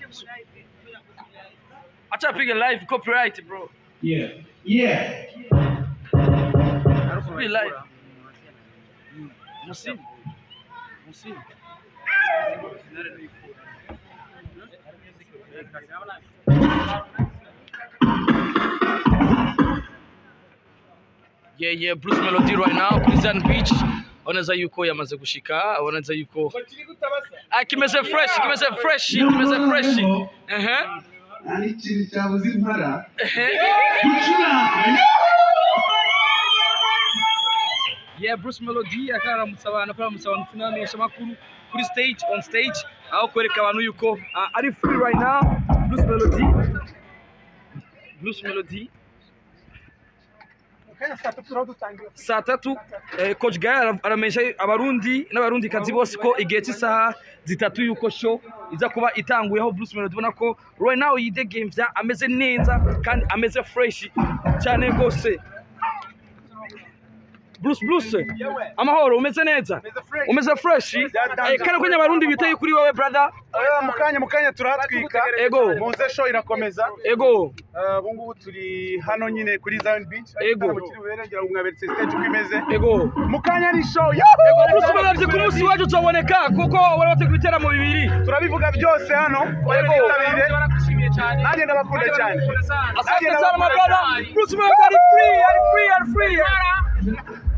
acha piga live copyright bro Yeah. Yeah. Piga live musimu musimu yeah yeah Bruce Melody right now Prison Beach oneza yuko yamaze gushika oneza yuko ah kimeze fresh kimeze fresh kimeze fresh ehe Ari ikintu cyabuze impara. ehe Gucuranga. yeah Bruce Melody akaramutsa abantu akaramutsa abantu tunamenyesha makuru kuri stage on stage aho kwereka abantu yuko ah, ari free right now Bruce Melody Bruce Melody saa tatu eh, coach Gaye ara- aramenyesha abarundi n'abarundi kazi bose ko igihe cy'isaha zitatu yuko show iza kuba itanguye aho Bruce Melody ubona ko right now yidegemvya ameze neza kandi ameze fresh cyane rwose Bruce Bruce amahoro umeze neza umeze fresh eh, kandi kwenye abarundi biteye kuri wowe brother Eh, mu kanya mu kanya turahatwika ego muze show irakomeza ego Eh, ubu ngubu turi hano nyine kuri Zion Beach Ego. Igitaramo kiri bubere, ngira ngo mwaberetse stage uko imeze ego mu kanya ni show ego Bruce Melody ku munsi wacu uzaboneka kuko wari wateguye ibiteramo bibiri turabivuga byose hano mwitabire nanjye ndabakunda cyane Asante sana my brother. Bruce Melody are free, are free, are free.